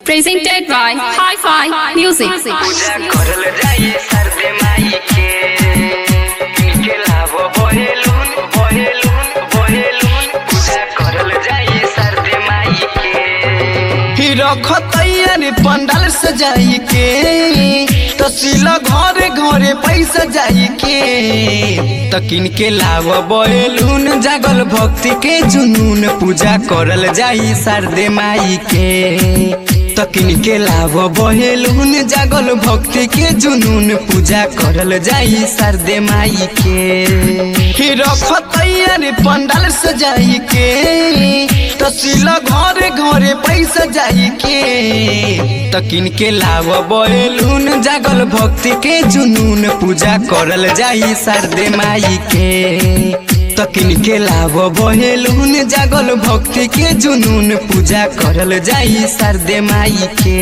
Presented by Hi-Fi Music. पूजा करल जाई सरदे माई के के लाभ बहेलुन बहेलुन बहेलुन पूजा करल जाई सरदे माई के रखतैया रे पंडाल सजाई के तसीला घरे घरे पैसा जाई के तकिन के लाव बयलून जागल भक्ति के जुनून पूजा करल जाई शारदे माई के तकिन के लाव बहेलून जागल भक्ति के जुनून पूजा करल जाई शारदे माई के रखतैया रे पंडाल सजाई के तसीला घरे घरे पैसा जाई के तकिन के लाव बयलून जागल भक्ति के जुनून पूजा करल जाई शारदे माई के तकिन के लाव बहेलून जागल भक्ति के जुनून पूजा करल जाई शारदे माई के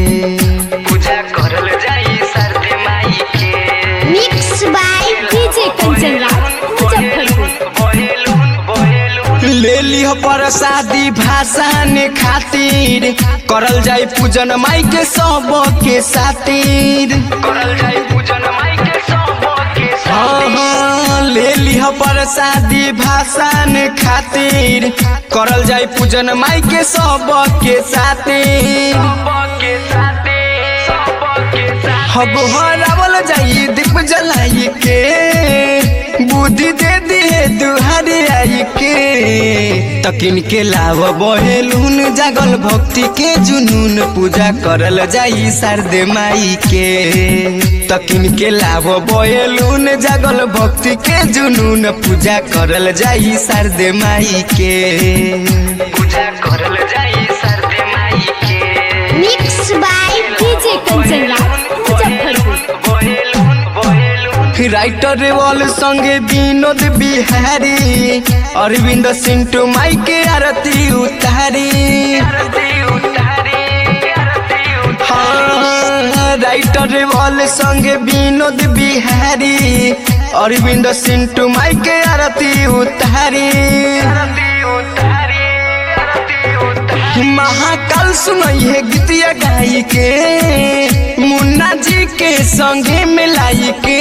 पूजा करल जाई सरदे माई के Mixed by DJ Kanchan Raj, Muzaffarpur. बहेलुन बहेलुन ले लिह प्रसादी भाषण खातिर करल जाई पूजन माई के सब के सातिर करल जाई पूजन माई के सब के हाँ साथ हाँ, ले लिह प्रसादी भाषण खातिर करल जाई पूजन माई के सब के सातिर सब के साथे सब के साथ हब हरावल जाई दीप जलाई के बुद्धि दे दिए दुहारे आई के तकिन के लाव बहेलून जागल भक्ति के जुनून पूजा करल जाई शारदे माई के तकिन के लाव बहेलून जागल भक्ति के जुनून पूजा करल जाई शारदे माई के पूजा करल जाई सरदे माई के Mixed by DJ Kanchan Raj, Muzaffarpur. बहेलुन बहेलुन राइटर वाल संगे विनोद बिहारी अरविंद सिंटू माई के आरती उतारी आरती उतारी आरती उतारी हाँ, राइटर वाल संगे विनोद बिहारी अरविंद सिंटू माई के आरती उतारी आरती उतारी आरती उतारी महाकाल सुनई है गीतिया गाई के मुन्ना जी के संगे मिलाई के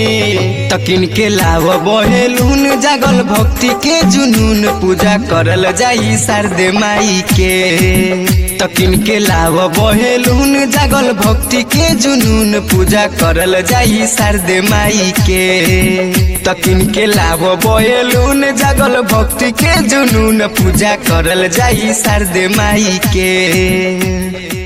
तकिन के लाव बहेलून जागल भक्ति के जुनून पूजा करल जाई शारदे माई के तकिन के लाव बहेलून जागल भक्ति के जुनून पूजा करल जाई शारदे माई के तकिन के लाव बहेलून जागल भक्ति के जुनून पूजा करल जाई शारदे माई के